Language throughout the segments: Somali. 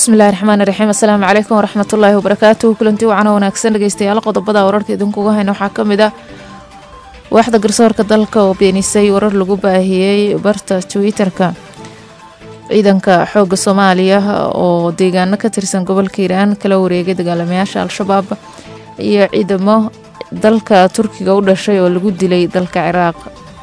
bismillahi raxmaani raxiim assalaamu calaykum waraxmatullaahi wabarakaatuhu kulanti wacan oo wanaagsan dhegeystayaal qodobada wararka idinkuga hayna waxaa ka mid ah waaxda garsoorka dalka oo beenisay warar lagu baahiyey barta twitter-ka ciidanka xooga soomaaliya oo deegaano ka tirsan gobolka hiiraan kala wareegay dagaalamayaasha al-shabaab iyo ciidamo dalka turkiga u dhashay oo lagu dilay dalka ciraaq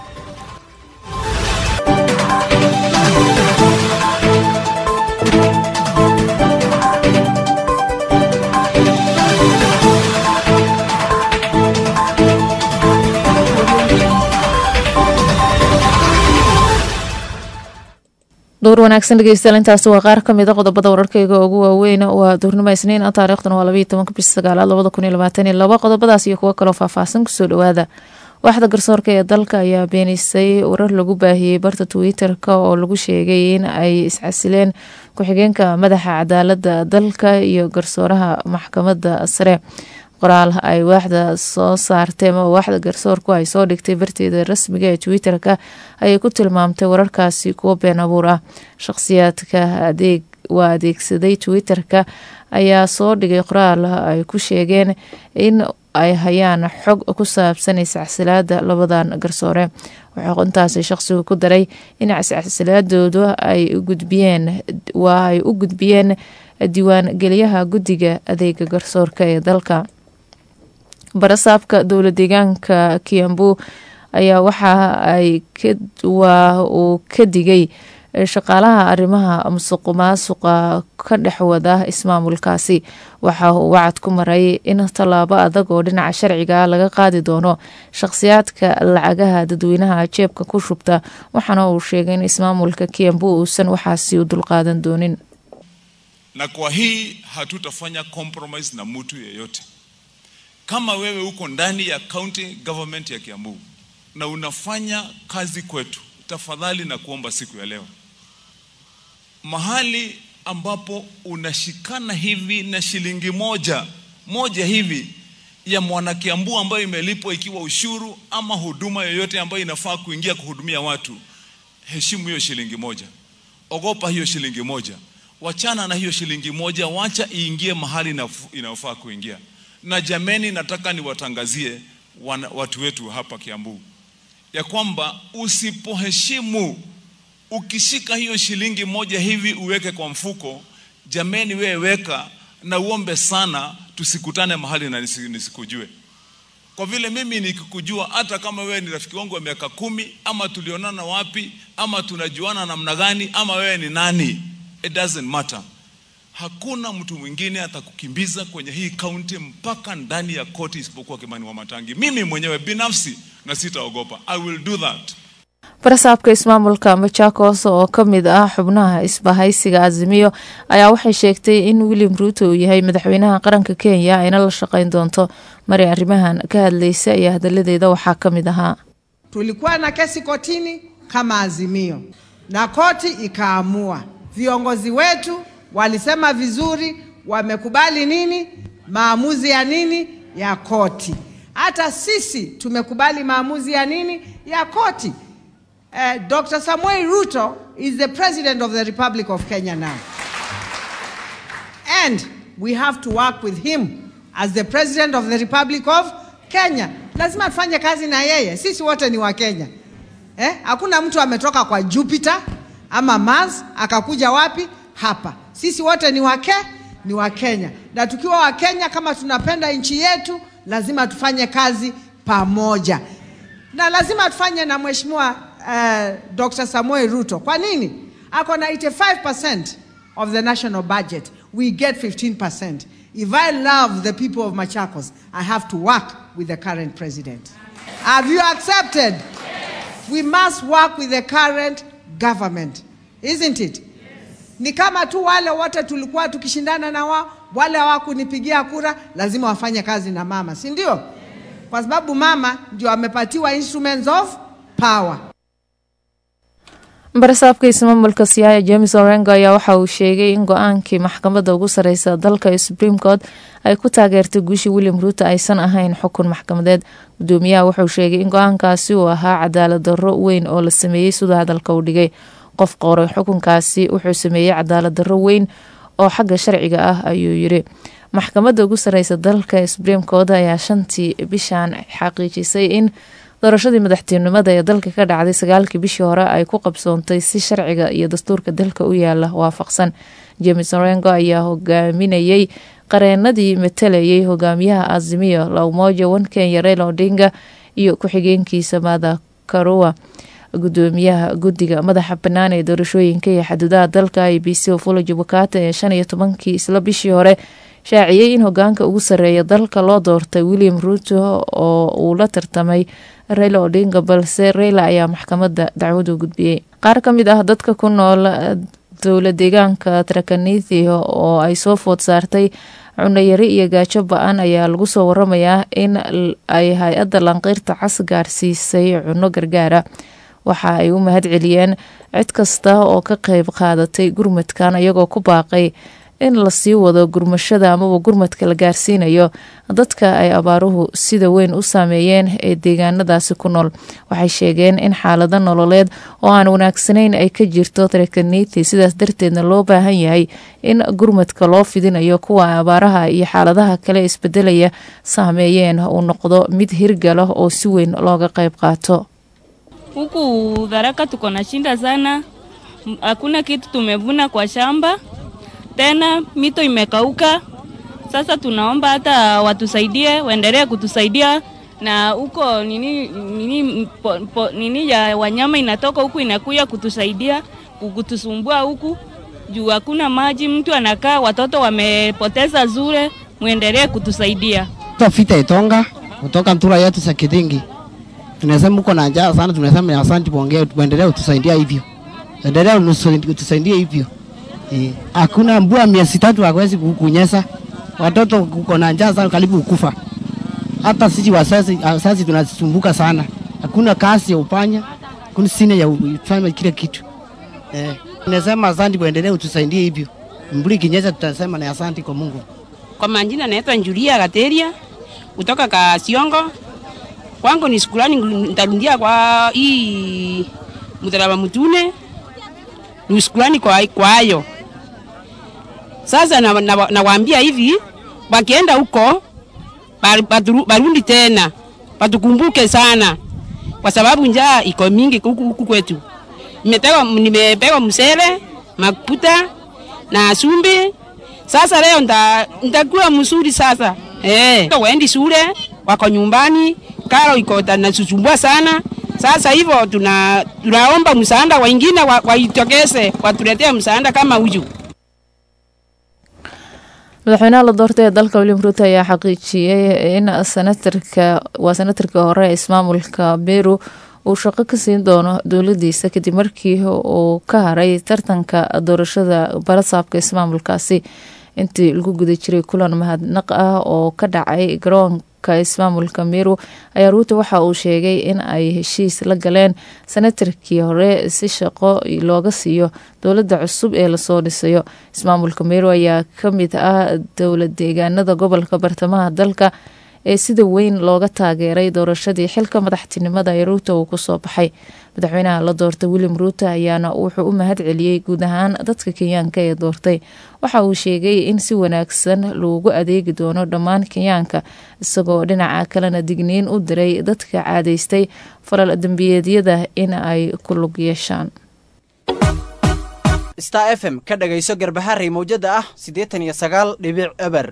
dowr wanaagsan dhegeystayaal intaasi waa qaar ka mida qodobada wararkeyga ugu waaweyn waa duurnimo isniin ah taariikhdan waa labaiyo tobanka bishi sagaalaad labada kun iyo labaatan iyo labo qodobadaas iyo kuwo kaloo faahfaahsan kusoo dhawaada waaxda garsoorka ee dalka ayaa beenisay warar lagu baahiyey barta twitter-ka oo lagu sheegay in ay iscasileen ku-xigeenka madaxa cadaalada dalka iyo garsooraha maxkamadda sare qoraal ay waaxda soo saartay ama waaxda garsoorku ay soo dhigtay barteeda rasmiga ee twitter-ka ayay ku tilmaamtay wararkaasi kuwo been abuur ah shaqhsiyaadka adeeg waa adeegsaday twitter-ka ayaa soo dhigay qoraal ay ku sheegeen in ay hayaan xog ku saabsan iscasilaada labadan garsoore waxaa intaasi shaqsigu ku daray in iscasilaadoodu ay gudbiyeen waa ay u gudbiyeen diiwaan geliyaha guddiga adeega garsoorka ee dalka barasaabka dowla deegaanka kiambu ayaa waxa ay waa uu ka digay shaqaalaha arrimaha musuqu maasuqa ka dhex wada ismaamulkaasi waxa uu wacad ku maray in tallaabo adag oo dhinaca sharciga laga qaadi doono shaqhsiyaadka lacagaha dadweynaha jeebka ku shubta waxaana uu sheegay in ismaamulka kiambu uusan waxaasi u dulqaadan doonin na kwa hii hatutafanya compromise na mtu yeyote kama wewe uko ndani ya county government ya Kiambu na unafanya kazi kwetu, tafadhali na kuomba siku ya leo, mahali ambapo unashikana hivi na shilingi moja moja hivi ya mwana Kiambu ambayo imelipwa ikiwa ushuru ama huduma yoyote ambayo inafaa kuingia kuhudumia watu, heshimu hiyo shilingi moja, ogopa hiyo shilingi moja, wachana na hiyo shilingi moja, wacha iingie mahali inayofaa kuingia na jameni, nataka niwatangazie watu wetu hapa Kiambu ya kwamba usipoheshimu, ukishika hiyo shilingi moja hivi uweke kwa mfuko, jameni, wewe weka na uombe sana, tusikutane mahali na nisikujue. Kwa vile mimi nikikujua, hata kama wewe ni rafiki wangu wa miaka kumi, ama tulionana wapi, ama tunajuana namna gani, ama wewe ni nani, it doesn't matter hakuna mtu mwingine atakukimbiza kwenye hii kaunti mpaka ndani ya koti isipokuwa Kimani Wamatangi. Mimi mwenyewe binafsi na sitaogopa. I will do that. barasaabka ismaamulka machakos oo ka mid ah xubnaha isbahaysiga azimiyo ayaa waxay sheegtay in william ruuto uu yahay madaxweynaha qaranka kenya ayna la shaqeyn doonto mari arrimahan ka hadlaysa iyo hadaladeeda waxaa ka mid ahaa tulikuwa na kesi kotini kama azimio na koti ikaamua viongozi wetu walisema vizuri, wamekubali nini, maamuzi ya nini ya koti. Hata sisi tumekubali maamuzi ya nini ya koti. Uh, Dr. Samuel Ruto is the president of the Republic of Kenya now. And we have to work with him as the president of the Republic of Kenya. Lazima tufanye kazi na yeye, sisi wote ni wa Kenya. Eh? Hakuna mtu ametoka kwa Jupiter ama Mars akakuja wapi hapa sisi wote ni wake ni wa Kenya, na tukiwa wa Kenya, kama tunapenda nchi yetu, lazima tufanye kazi pamoja, na lazima tufanye na mheshimiwa uh, Dr. Samuel Ruto. Kwa nini? Ako na 85% of the national budget, we get 15%. If I love the people of Machakos, I have to work with the current president. Have you accepted? Yes. We must work with the current government, isn't it? ni kama tu wale wote tulikuwa tukishindana na wao, wale hawakunipigia kura, lazima wafanye kazi na mama, si ndio? Kwa sababu mama ndio amepatiwa instruments of power. barasaabka ismaamulka siyaaya james orengo ayaa waxa uu sheegay in go-aankii maxkamadda ugu sareysa dalka ee supreme court ay ku taageertay guushii william ruuto aysan ahayn xukun maxkamadeed gudoomiyaha wuxuu sheegay in go-aankaasi uu ahaa cadaalad darro weyn oo la sameeyey siduu hadalka u dhigay qof qoray xukunkaasi wuxuu sameeyey cadaalad darro weyn oo xagga sharciga ah ayuu yiri maxkamadda ugu sareysa dalka supreme court ayaa shantii bishan xaqiijisay in doorashadii madaxtinimada ee dalka ka dhacday sagaalkii bishii hore ay ku qabsoontay si sharciga iyo dastuurka dalka u yaala waafaqsan james orengo ayaa hogaaminayay qareenadii matalayay hogaamiyaha azimiyo laumoja wan kenya raila odinga iyo ku-xigeenkiisa mada karua gudoomiyaha guddiga madaxa bannaan ee doorashooyinka iyo xaduudaha dalka i b c ofolo jubakata ee shan iyo tobankii isla bishii hore shaaciyey in hogaanka ugu sareeya dalka loo doortay william ruuto oo uu la tartamay raila odinga balse raila ayaa maxkamadda dacwadu gudbiyey qaar ka mid ah dadka ku nool dowla deegaanka trakanithi oo ay soo food saartay cunayari iyo gaajo ba-an ayaa lagu soo waramayaa in ay hay-adda lanqiirta cas gaarsiisay cuno gargaara waxa ay u mahad celiyeen cid kasta oo ka qeyb qaadatay gurmadkan iyagoo ku baaqay in lasii wado gurmashada amaba gurmadka la gaarsiinayo dadka ay abaaruhu sida weyn u saameeyeen ee deegaanadaasi ku nool waxay sheegeen in xaalado nololeed oo aan wanaagsanayn ay ka jirto trakanithi sidaas darteedna loo baahan yahay in gurmadka loo fidinayo kuwa abaaraha iyo xaaladaha kale isbedelaya saameeyeen uu noqdo mid hirgala oo si weyn looga qeyb qaato Huku Tharaka tuko na shinda sana, hakuna kitu tumevuna kwa shamba tena, mito imekauka. Sasa tunaomba hata watusaidie, waendelee kutusaidia na huko nini, nini, po, po, nini ya wanyama inatoka huku inakuya kutusaidia kutusumbua huku juu hakuna maji, mtu anakaa, watoto wamepoteza zure, muendelee kutusaidia. Tafita Itonga kutoka Mtura yetu Sakidingi tunasema uko na njaa sana, tunasema asante, tuongee, tuendelee kutusaidia hivyo, endelea kutusaidia hivyo. Hakuna eh, mbua miezi tatu hawezi kunyesha, watoto kuko na njaa sana, karibu kufa. Hata sisi wazazi, wazazi tunasumbuka sana, hakuna kazi ya upanya, hakuna sina ya kufanya kile kitu eh. Tunasema asante, kuendelee kutusaidia hivyo, mbuli kinyesha, tutasema na asante kwa Mungu. Kwa majina naitwa Julia Gateria kutoka Kasiongo kwangu ni shukrani nitarundia kwa hii msalaba mtune, ni shukrani kwa kwa hayo. Sasa nawaambia na, na hivi wakienda huko barundi tena watukumbuke sana, kwa sababu njaa iko mingi huku huku kwetu. Nimepewa nimepewa msele makuta na sumbi. Sasa leo nitakuwa mzuri sasa eh, waendi shule wako nyumbani karo iko nasusumbua sana. Sasa hivyo tuna tunaomba msaada, wengine waitokeze wa watuletee msaada kama huyu. madaxweynaha la doortay ee dalka william ruuto ayaa xaqiijiyey in sanatarka waa sanatarkii hore ee ismaamulka beru uu shaqo ka siin doono dowladiisa kadib markii uu ka haray tartanka doorashada barasaabka ismaamulkaasi intii lagu guda jiray kulan mahadnaq ah oo ka dhacay garoonka ismaamulka meru ayaa ruuto waxa uu sheegay in ay heshiis la galeen sanatarkii hore si shaqo looga siiyo dowladda cusub ee lasoo dhisayo ismaamulka meru ayaa kamid ah dowla deegaanada gobolka bartamaha dalka ee sida weyn looga taageeray doorashadii xilka madaxtinimada ee ruuto uu kusoo baxay madaxweynaha la doortay william ruuto ayaana wuxuu u mahad celiyey guud ahaan dadka kenyaanka ee doortay waxa uu sheegay in si wanaagsan loogu adeegi doono dhammaan kenyaanka isagoo dhinaca kalena digniin u diray dadka caadaystay falal dembiyeedyada in ay ku lug yeeshaan star f m ka dhagayso garbaharey mawjada ah siddeetan iyo sagaal dhibic eber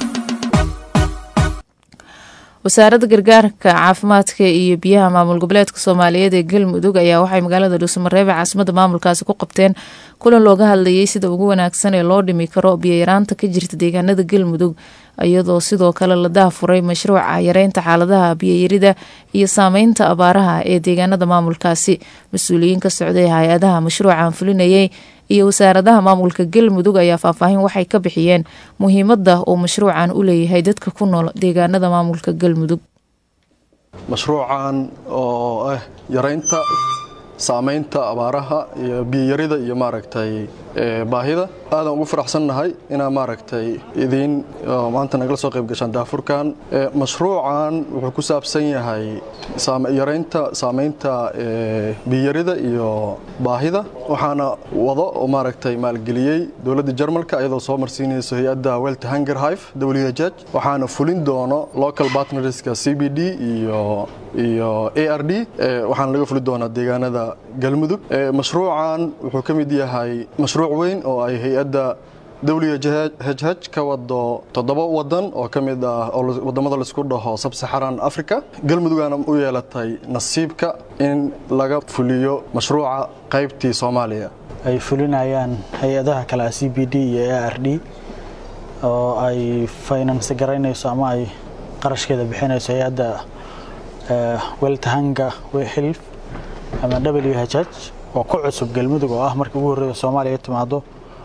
wasaaradda gargaarka caafimaadka iyo biyaha maamul goboleedka soomaaliyeed ee galmudug ayaa waxay magaalada dhuusamareebe caasimada maamulkaasi ku qabteen kulan looga hadlayay sida ugu wanaagsan ee loo dhimi karo biyayaraanta ka jirta deegaanada galmudug iyadoo sidoo kale la daafuray mashruuca yareynta xaaladaha biyayarida iyo saameynta abaaraha ee deegaanada maamulkaasi mas-uuliyiin ka socday hay-adaha mashruucan fulinayay iyo wasaaradaha maamulka galmudug ayaa faahfaahin waxay ka bixiyeen muhiimada uu mashruucan u leeyahay dadka ku nool deegaanada maamulka galmudug mashruucan oo ah yareynta saameynta abaaraha iyo biyayarida iyo maaragtay baahida aadan ugu faraxsannahay inaa maaragtay idiin maanta nagala soo qayb gashaan daafurkan mashruucan wuxuu ku saabsan yahay yaraynta saamaynta biyarida iyo baahida waxaana wado oo maaragtay maalgeliyey dowladda jarmalka iyadoo soo marsiinayso hay-adda welt hanger hive w h h waxaana fulin doono local partnerska c b d iyo iyo a r d waxaana laga fuli doonaa deegaanada galmudug mashruucan wuxuu ka mid yahay mashruuc weyn oo ay hay-adda w h h ka wado toddoba wadan oo ka mid ah oo wadamada laisku dhaho sabsaxaran africa galmudugana u yeelatay nasiibka in laga fuliyo mashruuca qaybtii soomaaliya ay fulinayaan hay-adaha kale ah c b d iyo a r d oo ay finance garaynayso ama ay qarashkeeda bixinayso hay-adda weltahanga hilf ama w h h oo ku cusub galmudug oo ah markii ugu horreeya soomaaliya timaado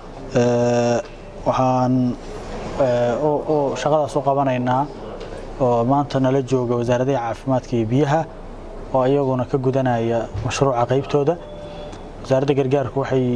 waxaan shaqadaas u qabanaynaa oo maanta nala jooga wasaaradaha caafimaadka iyo biyaha oo iyaguna ka gudanaya mashruuca qaybtooda wasaaradda gargaarku waxay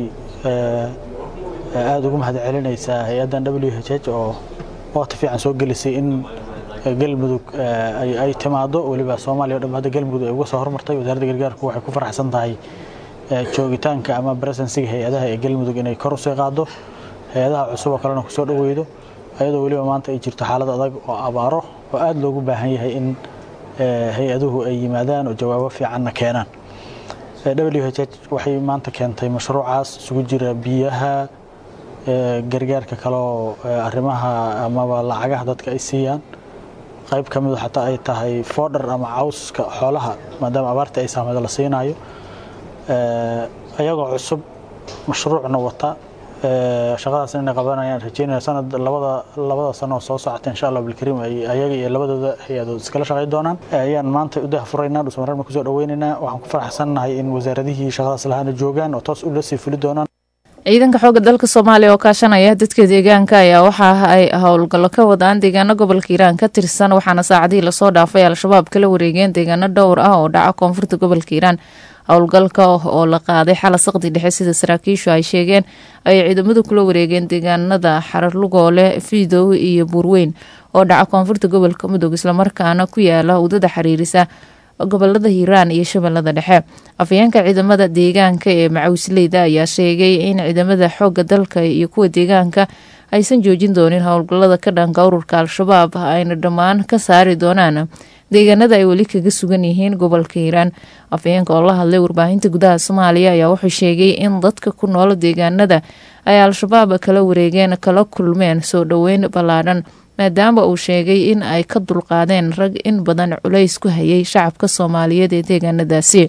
aada ugu mahad celinaysaa hay-addan w h h oo waqti fiican soo gelisay in galmudug ay timaado weliba soomaaliya o dhan hadda galmudug ay uga soo hormartay wasaaradda gargaarku waxay ku faraxsan tahay joogitaanka ama presensiga hay-adaha ee galmudug inay kor usii qaado hay-adaha cusub oo kalena kusoo dhaweydo ayadoo weliba maanta ay jirto xaalad adag oo abaaro oo aada loogu baahan yahay in hay-aduhu ay yimaadaan oo jawaabo fiicanna keenaan w h h waxay maanta keentay mashruucaas isugu jira biyaha gargaarka kaleoo arrimaha amaba lacagaha dadka ay siiyaan qayb ka midu xataa ay tahay foodhar ama cawska xoolaha maadaama abaarta ay saameydo la siinayo ayagoo cusub mashruucna wata shaqadaas inay qabanayaan rajeynaya sanad labada labada sano oo soo socota insha allah bilkariim ay ayaga iyo labadooda hay-adood iskala shaqayn doonaan ayaan maanta u dahfuraynaa dhusmareerna kusoo dhaweynaynaa waxaan ku faraxsannahay in wasaaradihii shaqadaas lahaana joogaan oo toos ula sii fuli doonaan ciidanka xoogga dalka soomaaliya oo kaashanaya dadka deegaanka ayaa waxa ay howlgallo ka wadaan deegaano gobolka hiiraan ka tirsan waxaana saacadihii lasoo dhaafay al-shabaab kala wareegeen deegaano dhowr ah oo dhaca koonfurta gobolka hiiraan howlgalka oo la qaaday xala saqdi dhexe sida saraakiishu ay sheegeen ay ciidamadu kula wareegeen deegaanada xararlugoole fiidow iyo buurweyn oo dhaca koonfurta gobolka mudug islamarkaana ku yaala wadada xiriirisa gobolada hiiraan iyo shabeellada dhexe afayeenka ciidamada deegaanka ee macawisleyda ayaa sheegay in ciidamada xooga dalka iyo kuwa deegaanka aysan joojin doonin howlgalada ka dhanka ururka al-shabaab ayna dhammaan ka saari doonaan deegaanada ay weli kaga sugan yihiin gobolka hiiraan afayeenka oo la hadlay warbaahinta gudaha soomaaliya ayaa wuxuu sheegay in dadka ku nool deegaanada ay al-shabaab kala wareegeen kala kulmeen soo dhoweyn ballaadhan maadaama uu sheegay in ay ka dulqaadeen rag in badan culays ku hayay shacabka soomaaliyeed ee deegaanadaasi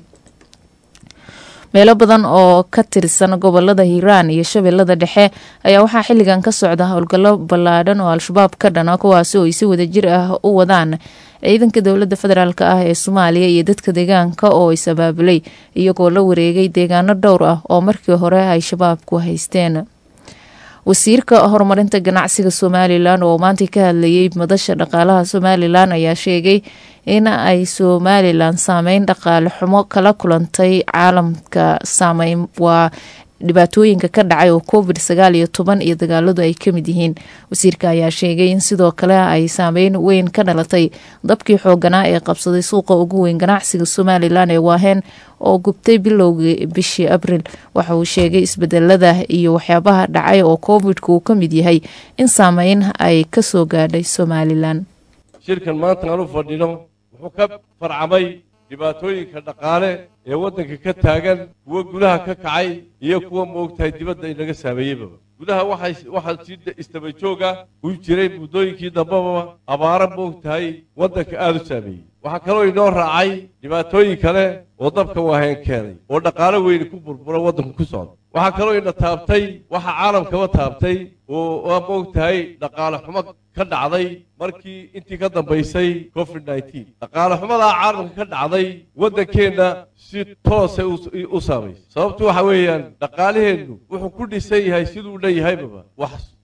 meelo badan oo ka tirsan gobolada hiiraan iyo shabeellada dhexe ayaa waxaa xilligan ka socda howlgallo ballaadhan oo al-shabaab ka dhana kuwaasi oo ay si wadajir ah u wadaan ciidanka dowladda federaalk ah ee soomaaliya iyo dadka deegaanka oo is abaabulay iyagoo la wareegay deegaano dhowr ah oo markii hore ay shabaabku haysteen wasiirka horumarinta ganacsiga somalilan oo maanta ka hadlayay madasha dhaqaalaha somalilan ayaa sheegay in ay somalilan saameyn dhaqaale xumo kala kulantay caalamka saameyn waa dhibaatooyinka ka dhacay oo covid sagaal iyo toban iyo dagaaladu ay kamid yihiin wasiirka ayaa sheegay in sidoo kale ay saameyn weyn ka dhalatay dabkii xooganaa ee qabsaday suuqa ugu weyn ganacsiga somalilan ee waaheen oo gubtay bilowgii bishii abril waxa uu sheegay isbedelada iyo waxyaabaha dhacay oo covidka uu ka mid yahay in saameyn ay kasoo gaadhay somalilan shirkan maanta aan u fadhino wuxuu ka farcamay dhibaatooyinka dhaqaale ee waddanka ka taagan kuwa gudaha ka kacay iyo kuwa moogtahay dibadda inaga saameeyeyba gudaha waxaa si istaba jooga uu jiray muddooyinkii dambeba abaaro moogtahay waddanka aada u saameeyey waxaa kaloo inoo raacay dhibaatooyin kale oo dabka waaheen keenay oo dhaqaalo weyni ku burbura waddanku ku socda waxaa kaloo ina taabtay waxa caalamkaba taabtay oo waa moogtahay dhaqaale xumo ka dhacday markii intii ka dambaysay covid nneteen dhaqaale xumadaa caalamka ka dhacday waddankeenna si toose u saamaysay sababtu waxa weeyaan dhaqaalaheennu wuxuu ku dhisan yahay siduu dhan yahaybaba wax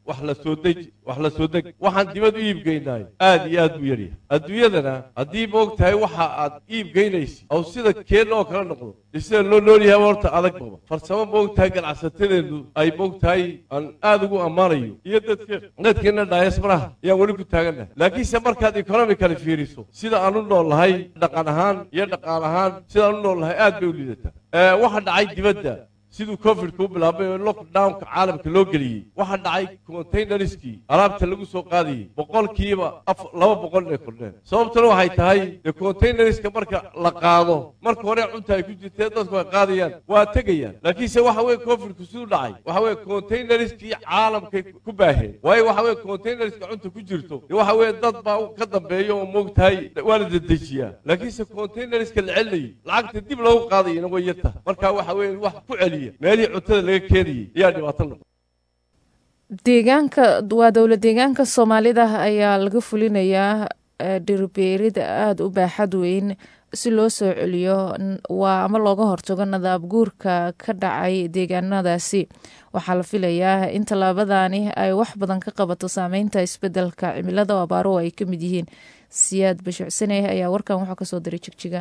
wax la soo deji wax la soo deg waxaan dibad u iibgeynaay aad iyo aad buu yaryahay adduunyadana haddii moog tahay waxa aad iibgeynaysid oo sida keen oo kala noqdo iyo sida loo noolyahay horta adag baba farsamo moog tahay ganacsatadeedu ay moog tahay aan aad ugu ammaanayo iyo dadke dadkeena diasporaha ayaan weli ku taagannahay laakiinse markaad economically fiiriso sida aan u nool nahay dhaqan ahaan iyo dhaqaal ahaan sidaan u nool nahay aad bay u liidataa waxa dhacay dibadda siduu covidka u bilaabay oo lockdownka caalamka loo geliyey waxaa dhacay containerskii alaabta lagu soo qaadayey boqolkiiba laba boqol inay kordheen sababtuna waxay tahay dee containerska marka la qaado marka hore cunta ay ku jirtee dadku ay qaadayaan waa tegayaan laakiinse waxa weye covidku siduu dhacay waxa weye containerskii caalamkay ku baaheen waayo waxa weye containerska cunta ku jirto dee waxa weye dad baa ka dambeeya oo moogtahay waa la dedejiyaa laakiinse containerska la celinayay lacagta dib loogu qaadayana way yarta marka waxa weye wax ku celiya meelihii cuntada laga keenayay ayaa dhibaato noqday deegaanka waa dowla deegaanka soomaalida ayaa laga fulinayaa dhirbeerid aada u baaxad weyn si loo soo celiyo waa ama looga hortago nadaab guurka ka dhacay deegaanadaasi waxaa la filayaa in tallaabadani ay wax badan ka qabato saameynta isbedelka cimilada oo abaaruhu ay ka mid yihiin siyaad bashucsaneh ayaa warkan wuxuu kasoo diray jigjiga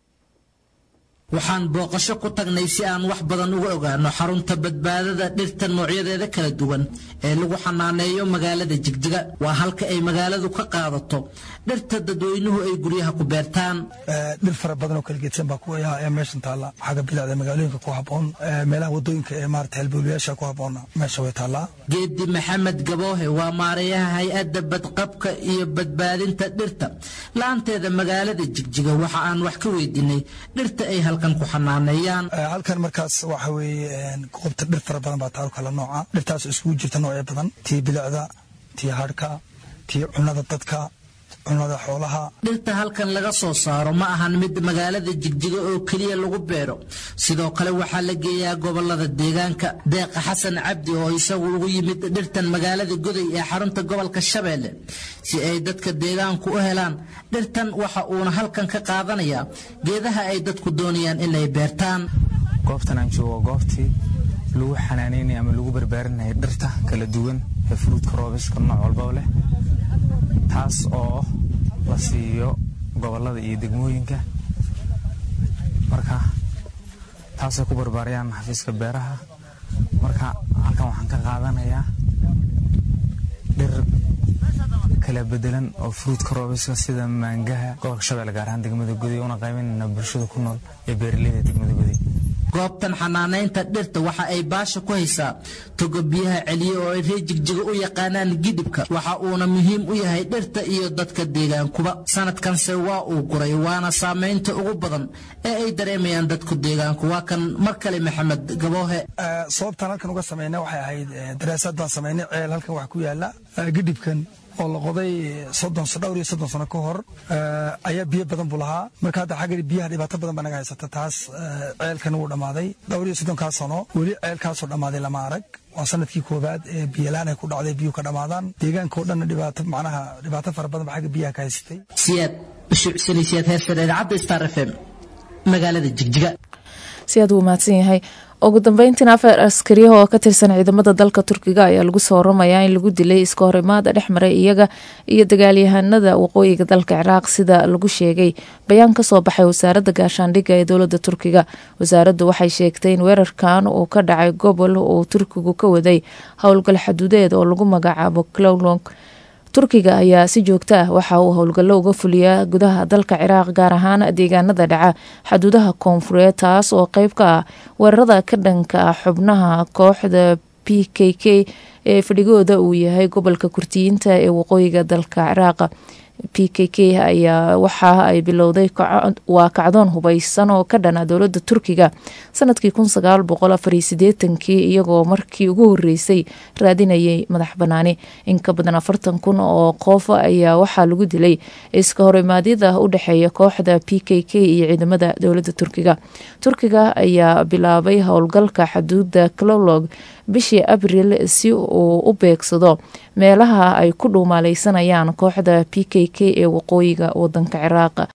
waxaan booqasho ku tagnay si aan wax badan uga ogaano xarunta badbaadada dhirta noocyadeeda kala duwan ee lagu xanaaneeyo magaalada jigjiga waa halka ay magaaladu ka qaadato dhirta dadweynuhu ay guryaha ku beertaan dhir fara badan oo kala gedsan baa kuwa ayaa meeshan taalla xagga bilacda magaalooyinka ku habboon meelaha wadooyinka ee maarata halbowlayaasha ku habboona meesha way taallaa geedi maxamed gaboohe waa maareeyaha hay-adda badqabka iyo badbaadinta dhirta la-aanteeda magaalada jigjiga waxa aan wax ka weydiinay dhirta ay halkan ku xanaaneeyaan halkan markaas waxa weeye goobta dhir fara badan baa taalo kala nooca dhirtaas isugu jirta noocyo badan tii bilicda tii hadhka tii cunnada dadka cunnada xoolaha dhirta halkan laga soo saaro ma ahan mid magaalada jigjiga oo keliya lagu beero sidoo kale waxaa la geeyaa gobolada deegaanka deeqa xasan cabdi oo isagu ugu yimid dhirtan magaalada goday ee xarunta gobolka shabeelle si ay dadka deegaanku u helaan dhirtan waxa uuna halkan ka qaadanayaa geedaha ay dadku doonayaan inay beertaan goobtan aan joogo goobtii lagu xanaanaynaya ama lagu barbaarinaya dhirta kala duwan ee fruudka roobiska nooc walbaba leh taas oo la siiyo gobolada iyo degmooyinka marka taasay ku barbaarayaan xafiiska beeraha marka halkan waxaan ka qaadanayaa dhir kala bedelan oo fruudka roobiska sida maangaha gobolka shabeelle gaar ahaan degmada guday una qaybanayna bulshada ku nool ee beeraleyda degmada guday goobtan xanaanaynta dhirta waxa ay baasha ku haysaa togo biyaha celiye oo ay reer jigjiga u yaqaanaan gidhibka waxa uuna muhiim u yahay dhirta iyo dadka deegaankuba sanadkanse waa uu guray waana saamaynta ugu badan ee ay dareemayaan dadku deegaanku waa kan mar kale maxamed gaboohe sababtaan halkan uga samayna waxay ahayd daraasaad baan samaynay ceel halkan wax ku yaala gidhibkan oo la qoday soddon dhowr iyo soddon sano ka hor ayaa biyo badan buu lahaa marka hadda xagga biyaha dhibaato badan baa naga haysata taas ceelkan wuu dhammaaday dhowr iyo soddonkaas sano weli ceelkaasoo dhammaaday lama arag waa sanadkii koowaad ee biyolaan ay ku dhacday biyuhu ka dhammaadaan deegaanka oo dhanna dhibaato macnaha dhibaato fara badan baa xagga biyaha ka haysatay siyaad bashuucsani siyaad heesar idaacadda star f m magaalada jigjiga si aad uu mahadsan yahay ugu dambeyntiin afar askariyaha oo ka tirsan ciidamada dalka turkiga ayaa lagu soo waramayaa in lagu dilay iska horimaada dhex maray iyaga iyo dagaalyahanada waqooyiga dalka ciraaq sida lagu sheegay bayaan kasoo baxay wasaaradda gaashaandhigga ee dowlada turkiga wasaaraddu waxay sheegtay in weerarkan uu ka dhacay gobol uu turkigu ka waday howlgal xaduudeed oo lagu magacaabo clowlong turkiga ayaa si joogto ah waxa uu howlgallo uga fuliyaa gudaha dalka ciraaq gaar ahaan deegaanada dhaca xaduudaha koonfureed taas oo qeyb ka ah weerarada ka dhanka ah xubnaha kooxda p k k ee fadhigooda uu yahay gobolka kurtiyiinta ee waqooyiga dalka ciraaqa p k k ayaa waxa ay bilowday waa kacdoon hubeysan oo ka dhana dowlada turkiga sanadkii kun sagaal boqol afar iyo sideetankii iyagoo markii ugu horeysay raadinayay madax banaani in ka badan afartan kun oo qof ayaa waxaa lagu dilay iska horimaadyada u dhexeeya kooxda p k k iyo ciidamada dowlada turkiga turkiga ayaa bilaabay howlgalka xaduuda clolog bishii abril si uu u beegsado meelaha ay ku dhuumaaleysanayaan kooxda p k k ee waqooyiga wadanka ciraaq